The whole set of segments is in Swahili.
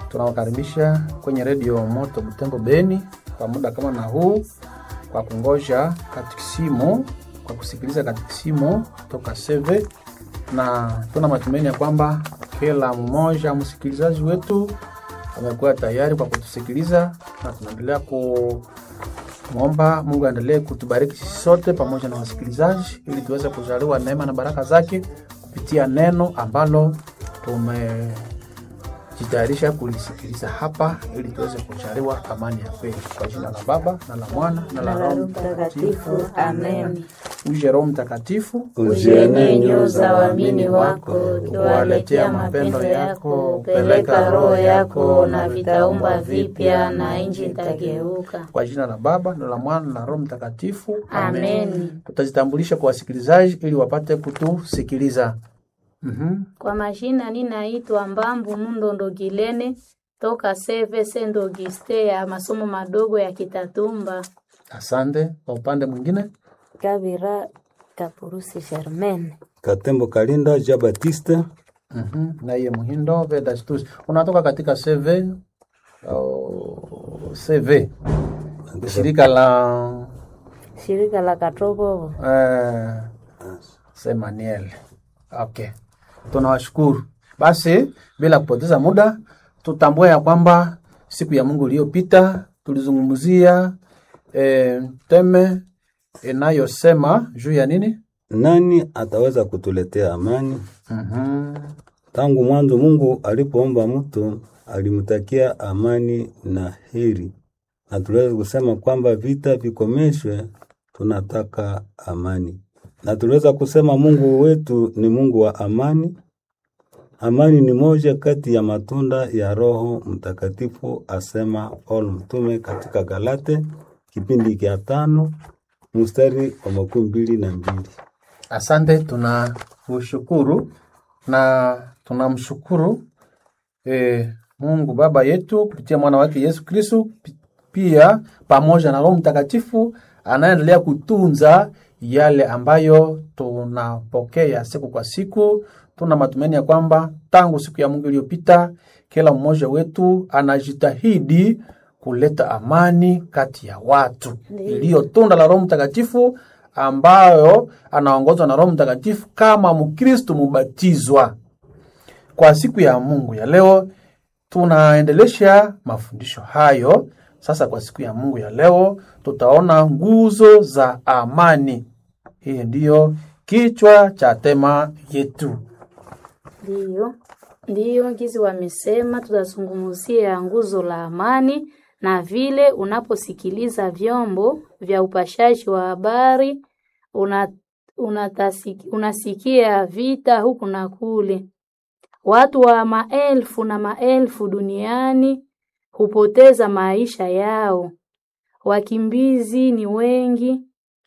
tunawakaribisha kwenye redio Moto Butembo Beni kwa muda kama na huu, kwa kungoja katikisimu, kwa kusikiliza katikisimu toka Seve, na tuna matumaini ya kwamba kila mmoja msikilizaji wetu amekuwa tayari kwa kutusikiliza, na tunaendelea kumwomba Mungu aendelee kutubariki sisi sote pamoja na wasikilizaji, ili tuweze kujaliwa neema na baraka zake kupitia neno ambalo tume jitayarisha kulisikiliza hapa ili tuweze kuchariwa amani ya kweli kwa jina la Baba na la Mwana na la Roho Mtakatifu. Amen. Uje Roho Mtakatifu, Uzienee nyoyo za waamini wako, ukiwaletea mapendo yako. Peleka roho yako na vitaumba vipya, na nchi itageuka. kwa jina la Baba na la Mwana na la Roho Mtakatifu. Amen. Tutajitambulisha kwa wasikilizaji ili wapate kutusikiliza. Mhm. Kwa majina ninaitwa Mbambu Mundondo Gilene toka Seve Sendo Giste ya masomo madogo ya Kitatumba. Asante. Kwa upande mwingine, Kabira Kapurusi Germaine. Katembo Kalinda Ja Batiste mhm, na iye Muhindo Vedastus, unatoka katika CV au CV shirika la Shirika la Katrobovo. Eh, Semaniel. Okay, tunawashukuru. Basi bila kupoteza muda, tutambue ya kwamba siku ya Mungu iliyopita tulizungumzia eh, teme inayosema juu ya nini? nani ataweza kutuletea amani? Mhm. Tangu mwanzo Mungu alipoomba mtu alimtakia amani na heri, na tuliweza kusema kwamba vita vikomeshwe, tunataka amani, na tuliweza kusema Mungu wetu ni Mungu wa amani. Amani ni moja kati ya matunda ya Roho Mtakatifu, asema Paulo mtume katika Galate kipindi cha tano mstari wa makumi mbili na mbili. Asante, tunakushukuru na tunamshukuru eh, Mungu Baba yetu kupitia mwana wake Yesu Kristo, pi- pia pamoja na Roho Mtakatifu anaendelea kutunza yale ambayo tunapokea siku kwa siku. Tuna matumaini ya kwamba tangu siku ya Mungu iliyopita, kila mmoja wetu anajitahidi kuleta amani kati ya watu iliyo tunda la Roho Mtakatifu ambayo anaongozwa na Roho Mtakatifu kama Mkristo mubatizwa. Kwa siku ya Mungu ya leo tunaendelesha mafundisho hayo. Sasa kwa siku ya Mungu ya leo tutaona nguzo za amani. Hii ndiyo kichwa cha tema yetu. Ndiyo, ndiyo gizi wamesema tutazungumzia nguzo la amani na vile unaposikiliza vyombo vya upashaji wa habari una, unatasiki, unasikia vita huku na kule. Watu wa maelfu na maelfu duniani hupoteza maisha yao. Wakimbizi ni wengi,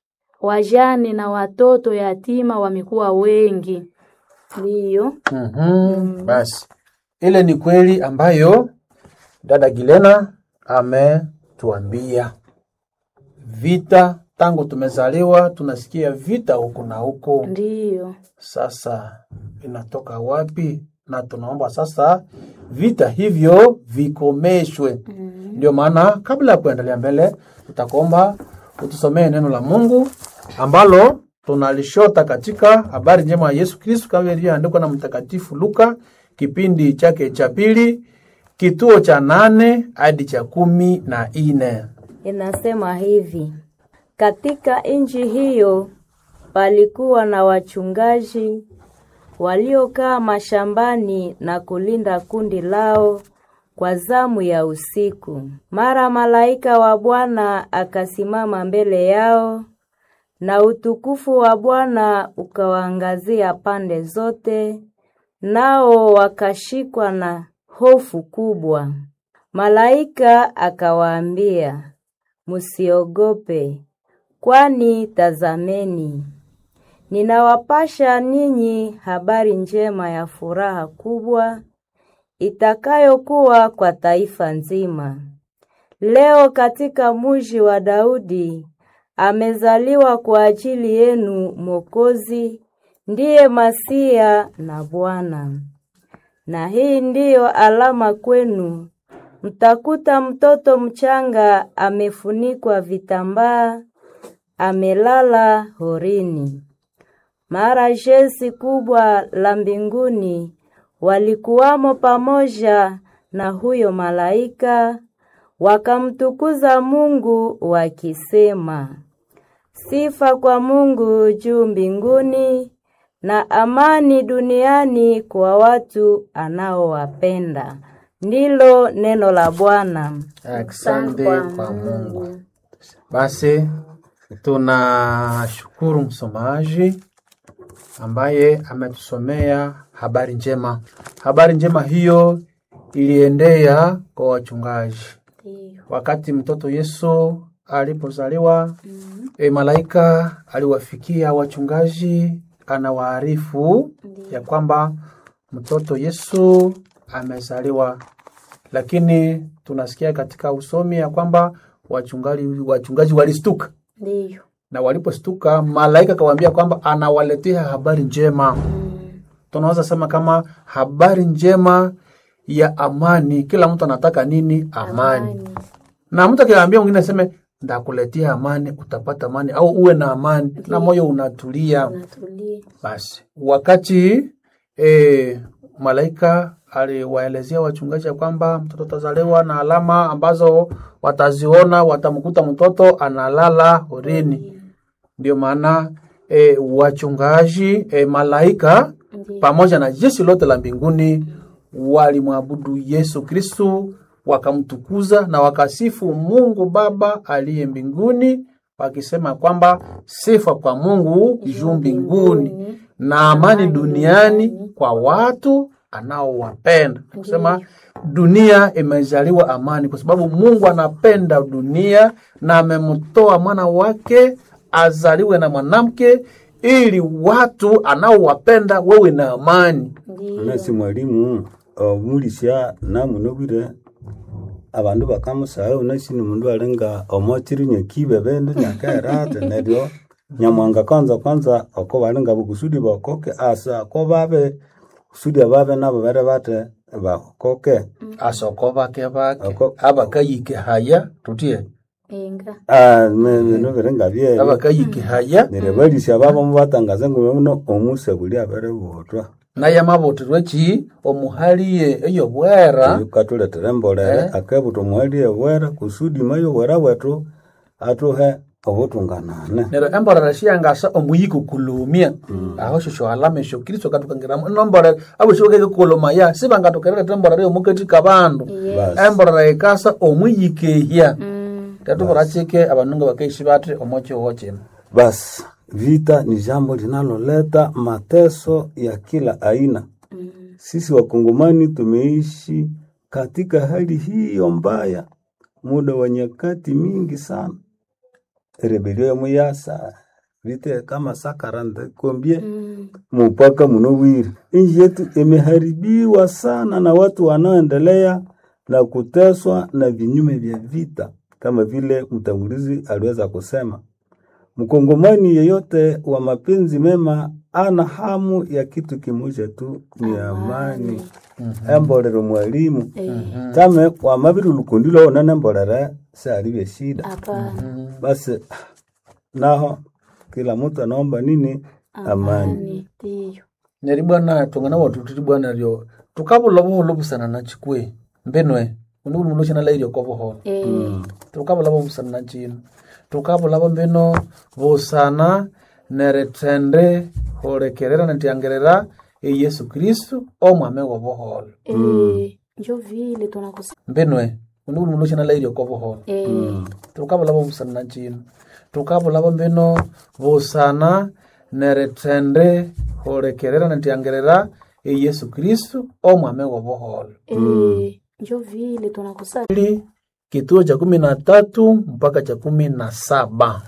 wajane na watoto yatima wamekuwa wengi. Ndiyo. Mhm, Basi ile ni kweli ambayo dada Gilena ametuambia. Vita tangu tumezaliwa tunasikia vita huku na huko. Ndiyo. Sasa inatoka wapi? Na tunaomba sasa vita hivyo vikomeshwe. Ndio maana kabla ya kuendelea mbele, tutakuomba utusomee neno la Mungu ambalo tunalishota katika habari njema ya Yesu Kristo kama ilivyoandikwa na Mtakatifu Luka kipindi chake cha pili kituo cha nane hadi cha kumi na nne. Inasema hivi: katika nchi hiyo palikuwa na wachungaji waliokaa mashambani na kulinda kundi lao kwa zamu ya usiku. Mara malaika wa Bwana akasimama mbele yao, na utukufu wa Bwana ukawaangazia pande zote, nao wakashikwa na hofu kubwa. Malaika akawaambia, Musiogope, kwani tazameni, ninawapasha ninyi habari njema ya furaha kubwa itakayokuwa kwa taifa nzima. Leo katika mji wa Daudi amezaliwa kwa ajili yenu Mwokozi, ndiye Masia na Bwana. na hii ndiyo alama kwenu, mtakuta mtoto mchanga amefunikwa vitambaa, amelala horini. Mara jeshi kubwa la mbinguni walikuwamo pamoja na huyo malaika, wakamtukuza Mungu wakisema, sifa kwa Mungu juu mbinguni na amani duniani kwa watu anaowapenda. Ndilo neno la Bwana. Asante kwa Mungu. Basi tunashukuru msomaji ambaye ametusomea habari njema. Habari njema hiyo iliendea kwa wachungaji wakati mtoto Yesu alipozaliwa. E, malaika aliwafikia wachungaji, anawaarifu ya kwamba mtoto Yesu amezaliwa, lakini tunasikia katika usomi ya kwamba wachungaji, wachungaji walistuka Ndiyo. na walipostuka malaika akawaambia kwamba anawaletea habari njema. Tunaweza sema kama habari njema ya amani. Kila mtu anataka nini? Amani. Na mtu akiambia mwingine aseme ndakuletea amani, utapata amani au uwe na amani na moyo unatulia. Natulie. Basi wakati e, malaika aliwaelezea wachungaji ya kwamba mtoto atazaliwa na alama ambazo wataziona, watamkuta mtoto analala horini. Ndio maana e, wachungaji e, malaika pamoja na jeshi lote la mbinguni walimwabudu Yesu Kristu, wakamtukuza na wakasifu Mungu Baba aliye mbinguni, wakisema kwamba sifa kwa Mungu juu mbinguni na amani duniani kwa watu anaowapenda. Kusema dunia imezaliwa amani, kwa sababu Mungu anapenda dunia na amemtoa mwana wake azaliwe na mwanamke ili watu anaowapenda wewe na amani. nasi mwalimu omulisya namunobire abandu bakamusagha nasi ni mundu alinga omokiri nyakibe bende nyakaerate neryo nyamwanga kwanza kwanza oko balinga bukusudi bakoke asa ko babe kusudi ababe nabo bere bate bakoke asoko bake bake Ako- abakayike haya tutie Enga. Ah, me- bino biringa bye abakayike haya neryo balisya babo mubatangaza ngume muno omusabuli abere botwa naye amaboterwe ki omuhaliye eyobwera katuletera embolere akebuta omuhali ewera kusudi mayo bwera bwetu atuhe obutunganane neryo emborera shiyangasa omuyiko kulumia aho shosho alama esho kristo katukangiramu nomborera abo shibakekekukolomaya sibangatokerereta emborera yomukati kabandu Basi. emborera ikasa omuyikehya Mm. tetubura chike abandu bakaishi bati omokihoo kino basi vita ni jambo linaloleta mateso ya kila aina sisi wakongomani tumeishi katika hali hiyo mbaya muda wa nyakati mingi sana rebelio ya muyasa vite kama sakarande kombie Mm. mupaka munowiri. Nchi yetu imeharibiwa sana na watu wanaoendelea na kuteswa na vinyume vya vita, kama vile mtangulizi aliweza kusema. Mkongomani yeyote wa mapenzi mema ana hamu ya kitu kimoja tu, ni amani. Embolero mwalimu tame wamabiri lukundilo onene mbolere sealivye shida Hapana. basi naho kila mtu anaomba nini? Amani. Amani. Ndiyo. neri bwana tongana watu tiri bwana ryo tukabula buholo busana na chikwe mbenwe undi buli mundu oshana lairi oko buholo Eh. tukabula busana na chino tukabula mbeno busana neretende horekerera netiangerera eyesu kristu omwame wa buholo Eh. Njo vile tunakusa. mbenwe undi buli mundu oshana lairi oko buholo Eh. tukabula busana na chino tukabula mbeno busana neretende horekerera netiangerera eyesu kristu omwame wa buholo Eh. Njo vile tunakusa. Pili, kituo cha kumi na tatu mpaka cha kumi na saba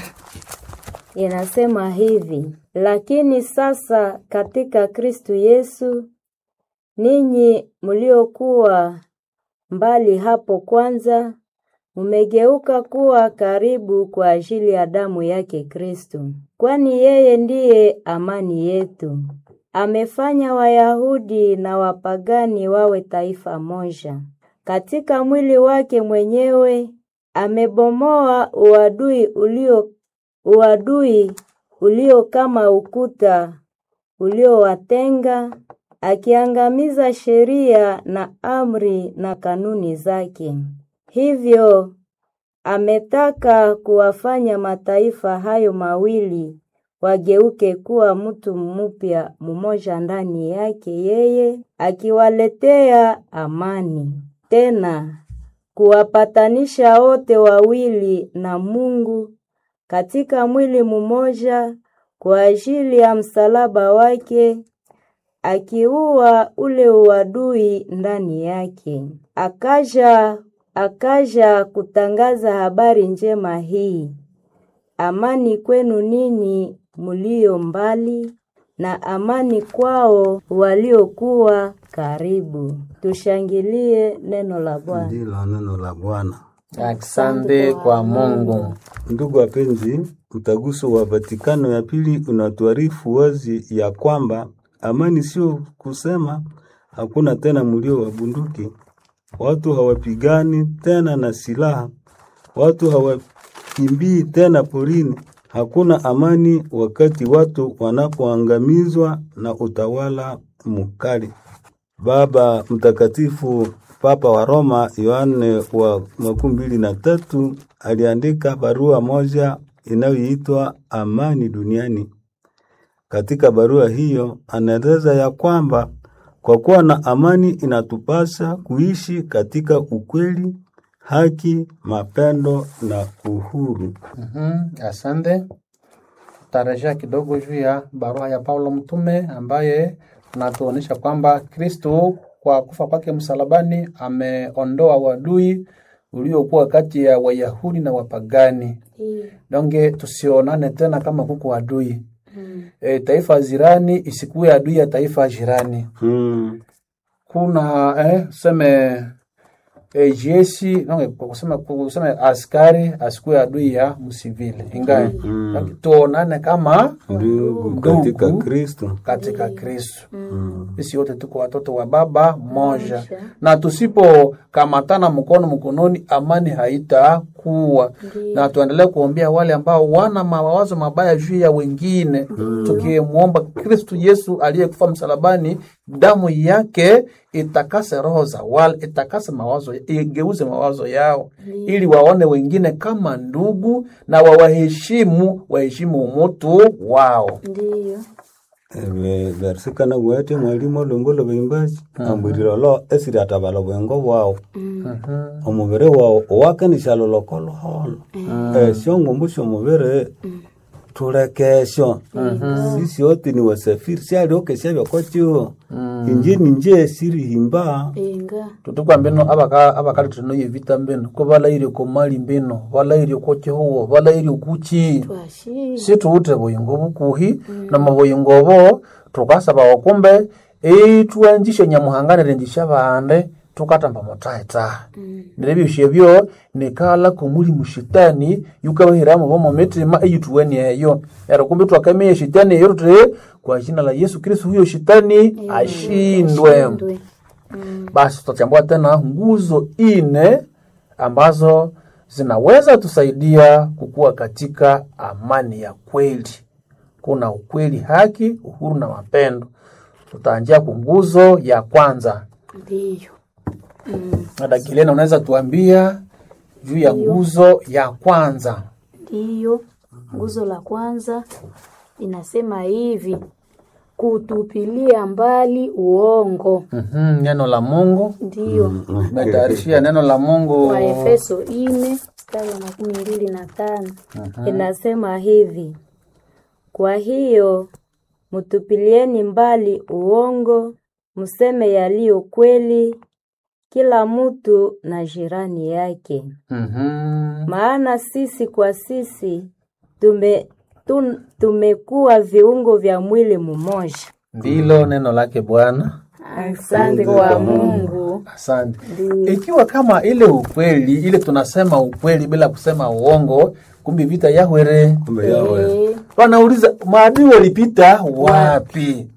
Inasema hivi: lakini sasa katika Kristu Yesu, ninyi mliokuwa mbali hapo kwanza, mmegeuka kuwa karibu kwa ajili ya damu yake Kristu, kwani yeye ndiye amani yetu. amefanya Wayahudi na wapagani wawe taifa moja. Katika mwili wake mwenyewe amebomoa uadui ulio uadui ulio kama ukuta uliowatenga, akiangamiza sheria na amri na kanuni zake. Hivyo ametaka kuwafanya mataifa hayo mawili wageuke kuwa mtu mpya mmoja ndani yake yeye, akiwaletea amani. Tena kuwapatanisha wote wawili na Mungu katika mwili mmoja kwa ajili ya msalaba wake, akiua ule uadui ndani yake. Akaja akaja kutangaza habari njema hii, amani kwenu ninyi mulio mbali na amani kwao waliokuwa karibu. Tushangilie neno la Bwana. Ndilo neno la Bwana. Asante kwa Mungu. Ndugu wapenzi, mtaguso wa Vatikano ya pili unatuarifu wazi ya kwamba amani sio kusema hakuna tena mlio wa bunduki, watu hawapigani tena na silaha, watu hawakimbii tena porini. Hakuna amani wakati watu wanapoangamizwa na utawala mkali. Baba Mtakatifu Papa wa Roma Yohane wa makumi mbili na tatu aliandika barua moja inayoitwa Amani Duniani. Katika barua hiyo anaeleza ya kwamba kwa kuwa na amani inatupasa kuishi katika ukweli, haki, mapendo na uhuru. Mhm, Asante. Tarejea kidogo juu ya barua ya Paulo mtume ambaye anatuonyesha kwamba Kristo kwa kufa kwake msalabani ameondoa uadui uliokuwa kati ya Wayahudi na wapagani. Donge tusionane tena kama kuko adui. E, taifa jirani isikuwe adui ya taifa jirani. Mm. Kuna eh, seme e, jeshi nonge kusema kusema askari asikuwe adui ya msivile ingawa mm. tuonane kama Ndugu Ndugu. katika Kristo. katika Kristo. Sisi wote tuko watoto wa baba mmoja, na tusipokamatana mkono mkononi, amani haitakuwa. Na tuendelee kuombea wale ambao wana mawazo mabaya juu ya wengine, tukimwomba Kristo Yesu aliyekufa msalabani, damu yake itakase roho za wale, itakase mawazo, igeuze mawazo yao, ili waone wengine kama ndugu na wawaheshimu, waheshimu umutu wao. Ndiyo. Ebe versikana bwete mwalimu olongolo bimbaji ambwirilo esiri atabala bwengo bwao omubiri wao owakanisa lolokoloholo esyo ngumbu syomubiri tulekesyo sisi oti ni wasafiri syalioke syabyokokyo inje ninje sirihimba Inga. tutukwa mbino abaka abakali tunoye vita mbino ko balaire ko mali mbino balaire ko kihuwo balaire kuchi Twashi. situute buyingo bukuhi na mabuyingo bo tukasaba okumbe itwenjishe nyamuhanganire njisha bande tukatamba motaeta nirebyushe byo nikala kumuli mushitani yukabahiramu bomo mitima eyituweni eyo ero kumbe twakamiye shitani eyo tute kwa jina la Yesu Kristo huyo shitani ashindwe Ndwe. basi tutachambua tena nguzo ine ambazo zinaweza tusaidia kukua katika amani ya kweli. Kuna ukweli, haki, uhuru na mapendo. Tutaanjia ku nguzo ya kwanza. Ndiyo. Dada Kilena, unaweza tuambia juu ya nguzo ya kwanza? Ndiyo, nguzo la kwanza inasema hivi: kutupilia mbali uongo. Mhm, neno la Mungu Ndiyo, umetayarishia neno la Mungu wa Efeso ine mstari wa makumi mbili na tano. Inasema hivi: kwa hiyo mtupilieni mbali uongo, mseme yaliyo kweli, kila mtu na jirani yake. Mhm. Maana sisi kwa sisi tume, tum, tumekuwa viungo vya mwili mmoja. ndilo neno lake Bwana. Asante kwa Mungu. Asante. Ikiwa kama ile ukweli ile tunasema ukweli bila kusema uongo, kumbe vita yahwere. kumbe yawe Eh, Wanauliza maadui walipita wapi?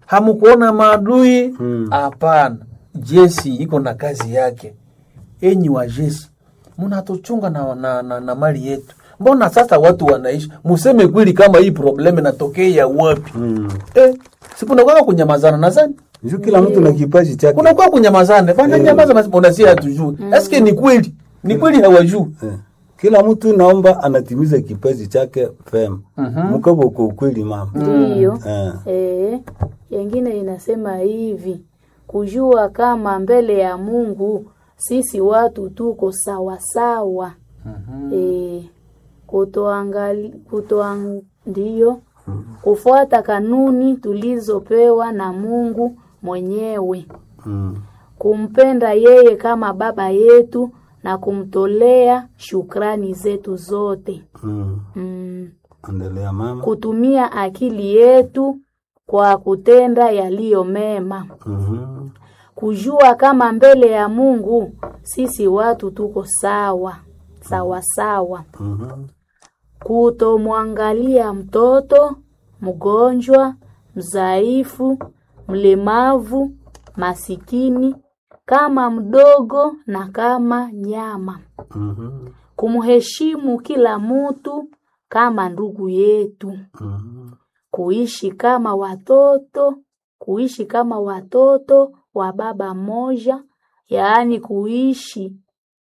hamkuona maadui Mm. hapana jesi iko na kazi yake enyi wa jesi mnatuchunga na, na, na, na mali yetu mbona sasa watu wanaishi museme kweli kama hii probleme natokea wapi Mm. eh, sikunakwaka kunyamazana nazani Juu kila mtu na kipaji chake. kunakuwa kunyamazana bana nyamaza basi unasia hatujui eske ni kweli ni kweli hawajui Eh. Kila mtu naomba anatimiza kipaji chake vema. Mkabo kwa ukweli mama. Ndiyo. Eh. Eh, yengine inasema hivi kujua kama mbele ya Mungu sisi watu tuko sawa sawa. Eh, kutoangali kutoang, ndiyo kufuata kanuni tulizopewa na Mungu mwenyewe, Mm. kumpenda yeye kama baba yetu na kumtolea shukrani zetu zote. Mm. Mm Endelea mama. kutumia akili yetu kwa kutenda yaliyo mema, Mhm. kujua kama mbele ya Mungu sisi watu tuko sawa sawa sawa, Mhm. kutomwangalia mtoto mgonjwa, mzaifu, mlemavu, masikini kama mdogo na kama nyama, Mhm. kumheshimu kila mtu kama ndugu yetu. Mhm. kuishi kama watoto, kuishi kama watoto wa baba mmoja, yaani kuishi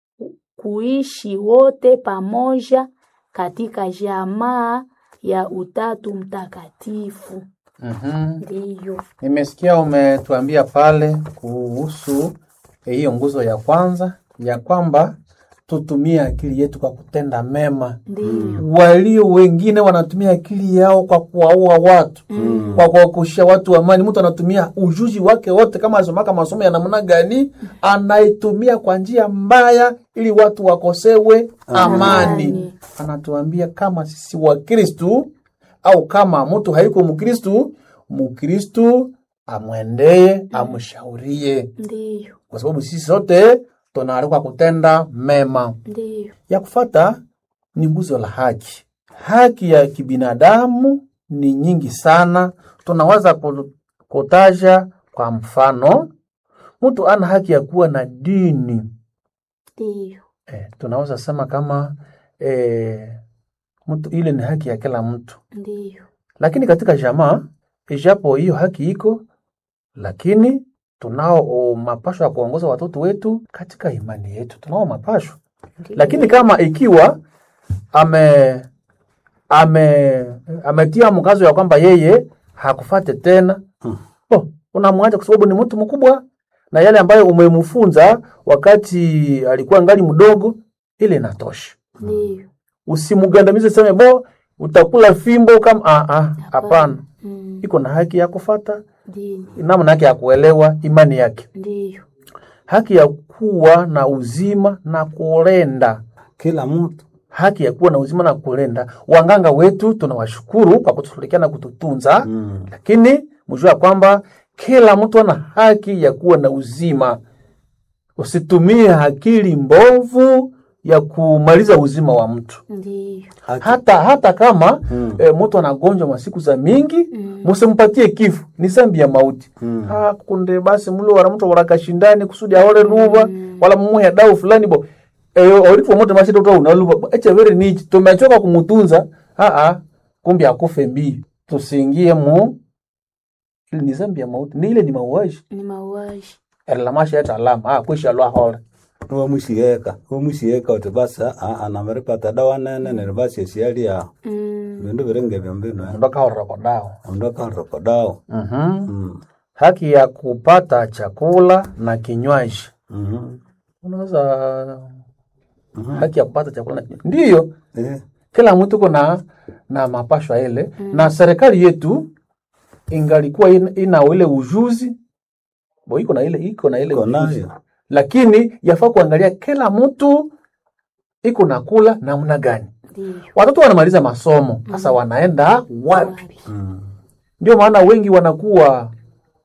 kuishi wote pamoja katika jamaa ya Utatu Mtakatifu. mm-hmm. Ndiyo, nimesikia umetuambia pale kuhusu eh, hiyo nguzo ya kwanza ya kwamba tutumie akili yetu kwa kutenda mema ndiyo, walio wengine wanatumia akili yao kwa kuwaua watu kwa kuwakushia watu amani. Mtu anatumia ujuzi wake wote, kama asomaka masomo ya namna gani, anaitumia kwa njia mbaya ili watu wakosewe amani. Amani. Anatuambia kama sisi Wakristu au kama mtu haiko Mkristu, Mkristu amwendee, amshaurie, ndiyo, kwa sababu sisi sote tunaalikwa kutenda mema ndiyo, ya kufata ni nguzo la haki. Haki ya kibinadamu ni nyingi sana, tunaweza ku- kutaja kwa mfano, mtu ana haki ya kuwa na dini ndiyo, eh, tunaweza sema kama eh, mtu ile ni haki ya kila mtu, ndiyo, lakini katika jamaa, ijapo hiyo haki iko, lakini tunao o, mapasho ya kuongoza watoto wetu katika imani yetu, tunao mapasho lakini kama ikiwa ame ame ametia mkazo ya kwamba yeye hakufate tena oh, unamwacha kwa sababu ni mtu mkubwa na yale ambayo umemfunza wakati alikuwa ngali mdogo, ile inatosha. ndiyo, Usimgandamize seme bo utakula fimbo kama ah, ah, hapana. mm, Iko na haki ya kufata ndiyo, namna yake ya kuelewa imani yake, ndiyo, haki ya kuwa na uzima na kulenda Kila mtu. haki ya kuwa na uzima na kulenda. Wanganga wetu tunawashukuru kwa kutushughulikia na kututunza Mm. lakini mjua kwamba kila mtu ana haki ya kuwa na uzima. Usitumie akili mbovu ya kumaliza uzima wa mtu ndiyo, Haki. hata hata kama Mm. e, mtu anagonjwa masiku za mingi Mm. musimpatie kifo, ni zambi ya mauti Mm. Ah, kunde basi mlo wala mtu wala kashindani kusudi aole luva wala mumuhe dau fulani bo eyo olifu moto mashito to unaluva echa vere nichi tumechoka kumutunza ah ah kumbe akufe mbii tusiingie mu ile ni zambi ya mauti ni ile ni mauaji ni mauaji, la masha ya alama ah kwisha lwa hole Nuwa mushieka. Nuwa mushieka uti basa a anameripata dawa nene nene basi esiali ya mm, bindu birenge byambino ya. ndoka horoko dao Ondoka roko dao. mhm Mm. haki ya kupata chakula na kinywaji Mhm. unaweza haki ya kupata chakula na kinywaji ndiyo Eh. kila mtu kuna na mapashwa ile na serikali yetu ingalikuwa ina, ina ile ujuzi bo iko na ile iko na ile Iko ujuzi nayo. lakini yafaa kuangalia kila mtu iko na kula namna gani ndiyo, watoto wanamaliza masomo sasa wanaenda wapi wapi, Mm. ndio maana wengi wanakuwa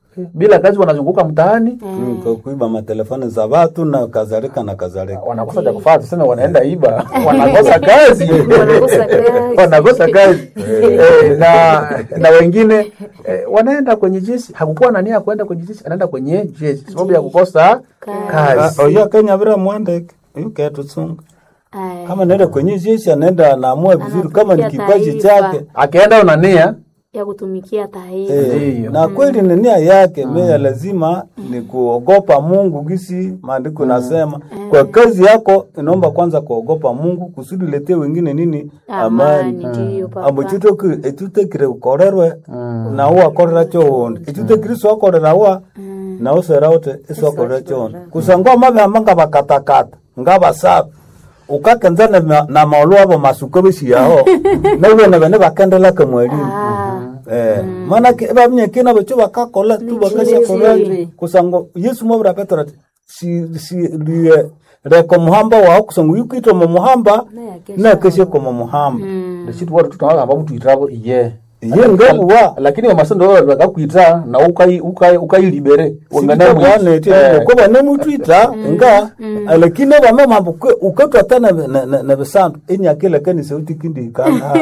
bila kazi wanazunguka mtaani Mm, kwa kuiba matelefoni za watu na kadhalika na kadhalika. wanakosa cha kufanya, tuseme wanaenda iba, wanakosa kazi Wanakosa kazi. wanakosa kazi Eh, na na wengine eh, wanaenda kwenye jeshi, hakukuwa na nia ya kwenda kwenye jeshi, anaenda kwenye jeshi sababu ya kukosa kazi. Ah, Oya Kenya vira mwandeke yuke tusunga Aya. kama naenda kwenye jeshi anaenda anaamua vizuri kama ni Anatumikia kipaji taifa. chake Akienda una nia ya kutumikia taifa Eh, Ndiyo. na kweli ni nia yake meya lazima ni kuogopa Mungu gisi maandiko nasema kwa kazi yako inaomba kwanza kuogopa Mungu kusudi letee wengine nini amani amani ndiyo papa ambo chuto etutekire ukorerwe na uwa korera choonde etutekire swakorera wa na usera ute iswakorera choonde kusangwa mabe amanga bakatakata ngabasaba ukakenza na, na maulu abo masuko bisiyaho nabone bene bakendelaka mwalimu Eh, manake bamnyekina bacho bakakola tu bakashakola chizere. kusango yesu mwabura petro ati si si liye reko muhamba wao kusango yukwitwa mu muhamba na keshe ko mu muhamba ndisitu watu tunawagamba mtu itabo iye iye ngabuwa lakini wamasendo wao bakakwita na ukai ukai ukailibere wangana bwana eti ko bane mutwita nga lakini bame mambo kwe ukatwa tana na- na na besantu enyakela kanisa utikindi kana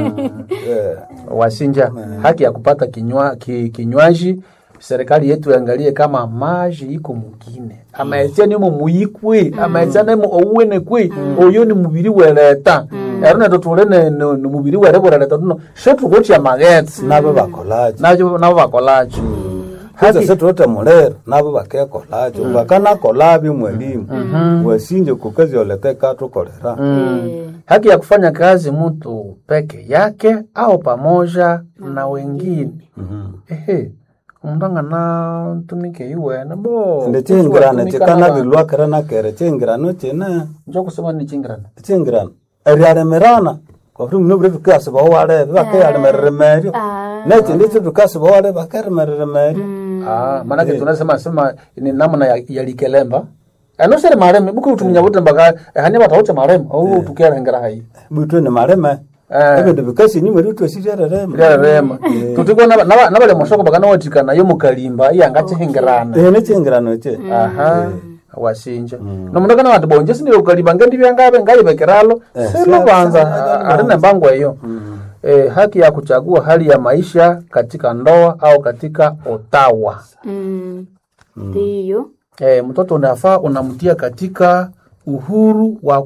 eh wasinja haki ya kupata kinywa, ki, kinywaji serikali yetu iangalie kama maji iko mugine amaetia nimo muyikwi amaetia nimo ouwene kwi oyo ni mubiri weleta ero neto tule ne- ne- ni mubiri were bureleta tuno shetukutia magetsi nabo bakolaje nabo nabo bakolacho hata setuote mulero nabo bakekolaje bakanakola mwalimu wasinje kukazi olete katukolera haki ya kufanya kazi mtu peke yake au pamoja na wengine ehe omundu angana tumike iwene bo ende chingirano chikanabilwakira nakere chingirano chine njo kusema ni chingirana chingirano eriaremerana kwaburi muno bure bikasibaho warebe bakeyaremerere meryo nechindi cho bikasibaho warebe bakeremerere meryo ah manake tunasema sema ni namna ya, ya likelemba anosere mareme buku utuminya bote mbaka hani bataute mareme au tukerengera hai bwitwe ni mareme Eh. ebindu bikasi nyuma ritwesirerereme rema tutiko nabale mosoko baka nawatikana yo mukalimba iyangachihengerana ehe nechingirano che aha wasinja nomundu kana wati bonje sindile ukalimba ngendi byangabe ngayibekiralo silo kwanza ali na mbango eyo eh, haki ya kuchagua hali ya maisha katika ndoa au katika otawa Mm. ndiyo eh, mtoto unafaa unamtia katika uhuru wa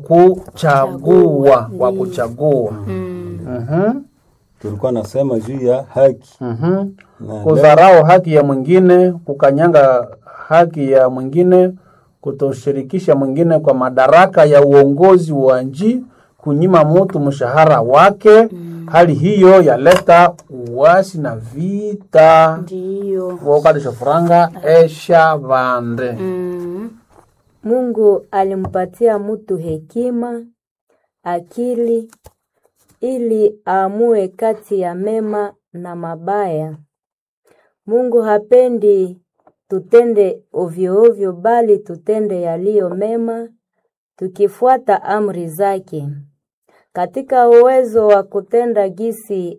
kuchagua wa kuchagua Mhm, tulikuwa nasema juu ya haki mhm. Na kudharau haki ya mwingine kukanyanga haki ya mwingine kutoshirikisha mwingine kwa madaraka ya uongozi wa nchi kunyima mtu mshahara wake hali hiyo yaleta uasi na vita ndiyo wokalisha furanga esha vande Mm. Mungu alimpatia mtu hekima, akili ili aamue kati ya mema na mabaya. Mungu hapendi tutende ovyo ovyo, bali tutende yaliyo mema tukifuata amri zake. Katika uwezo wa kutenda gisi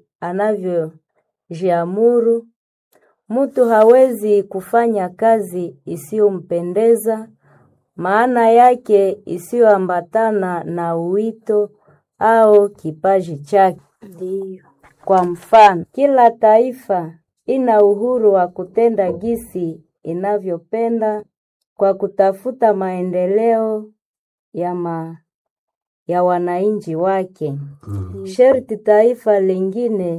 anavyojiamuru, mtu hawezi kufanya kazi isiyompendeza maana yake isiyoambatana na uwito au kipaji chake. ndiyo Kwa mfano, kila taifa ina uhuru wa kutenda gisi inavyopenda kwa kutafuta maendeleo ya ma, ya wananchi wake. Sherti taifa lingine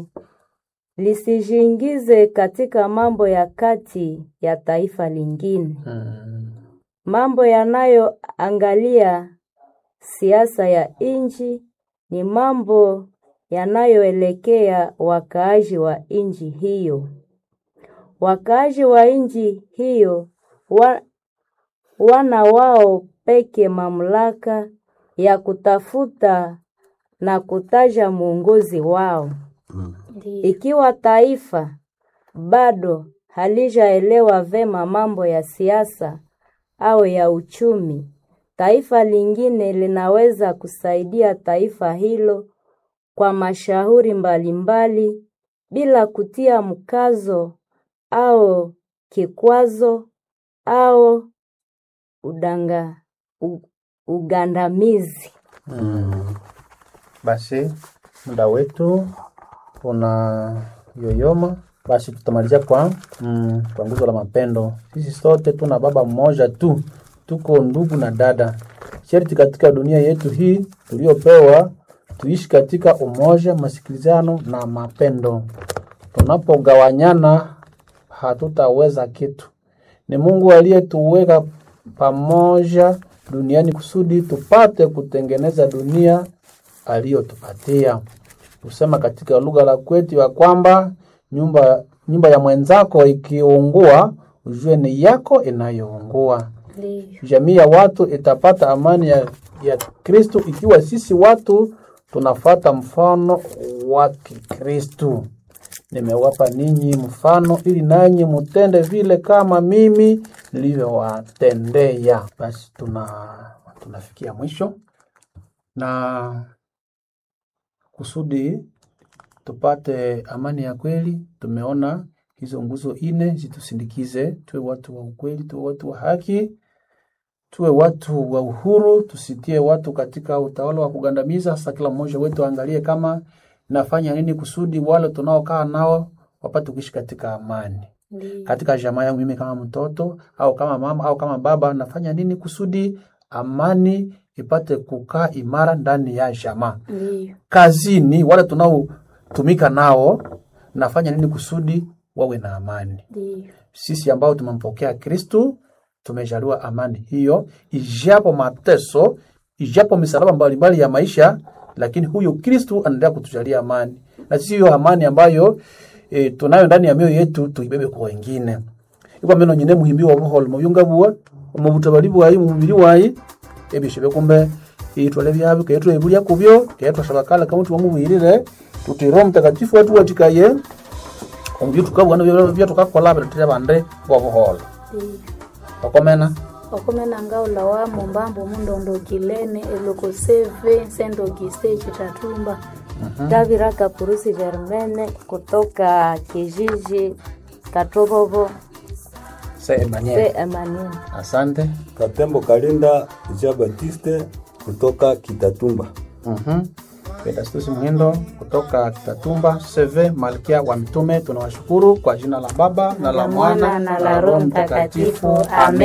lisijiingize katika mambo ya kati ya taifa lingine. Mambo yanayoangalia siasa ya nchi ni mambo yanayoelekea wakaaji wa nchi hiyo. Wakaaji wa nchi hiyo wa, wana wao peke mamlaka ya kutafuta na kutaja mwongozi wao. ndiyo Ikiwa taifa bado halijaelewa vema mambo ya siasa au ya uchumi, taifa lingine linaweza kusaidia taifa hilo kwa mashauri mbalimbali bila kutia mkazo au kikwazo au udanga, u, ugandamizi. Mm. Basi muda wetu una yoyoma, basi tutamalizia kwa mm, kwa nguzo la mapendo. Sisi sote tuna baba mmoja tu, tuko ndugu na dada. Sharti katika dunia yetu hii tuliyopewa tuishi katika umoja, masikilizano na mapendo. Tunapogawanyana hatutaweza kitu. Ni Mungu aliyetuweka pamoja duniani kusudi tupate kutengeneza dunia aliyotupatia. Kusema katika lugha la kwetu ya kwamba nyumba nyumba ya mwenzako ikiungua, ujue ni yako inayoungua. Ndiyo. Jamii ya watu itapata amani ya, ya Kristo ikiwa sisi watu tunafata mfano wa Kikristo. Nimewapa ninyi mfano ili nanyi mutende vile kama mimi nilivyowatendea. Basi tuna tunafikia mwisho na kusudi tupate amani ya kweli, tumeona hizo nguzo ine zitusindikize, tuwe watu wa ukweli, tuwe watu wa haki, tuwe watu wa uhuru, tusitie watu katika utawala wa kugandamiza. Sasa kila mmoja wetu aangalie kama nafanya nini kusudi wale tunaokaa nao wapate kuishi katika amani Ndiyo. katika jamaa yangu mimi kama mtoto au kama mama au kama baba nafanya nini kusudi amani ipate kukaa imara ndani ya jamaa Ndiyo. kazini wale tunaotumika nao nafanya nini kusudi wawe na amani Ndiyo. sisi ambao tumempokea kristu tumejaliwa amani hiyo ijapo mateso ijapo misalaba mbalimbali ya maisha lakini huyo kristu anaendelea kutujalia amani na sisi hiyo amani ambayo e, tunayo ndani ya mioyo yetu tuibebe kwa wengine ikwa meno nyine muhimbi wa buholo muyunga buwa mu butabali bwayi mu mubiri wayi ebishe kumbe itwale byabi ketwa ebulya kubyo ketwa shabakala kama tumubwirire tutiro mtakatifu watu watikaye omubyo tukabwana bya tukakola bitire bande bwa buholo Ndiyo. bakomena wakomena ngaula wa mumbambo mundondokilene elokoseve sendokise chitatumba Davira Kapurusi Germaine kutoka kijiji Katobobo se se Emmanuel Emmanuel. asante Katembo Kalinda Jean Baptiste kutoka Kitatumba. Mhm. Pedastus Muhindo kutoka Kitatumba CV Malkia wa Mitume, tunawashukuru kwa jina la Baba na la Mwana na la Roho Mtakatifu. Amen.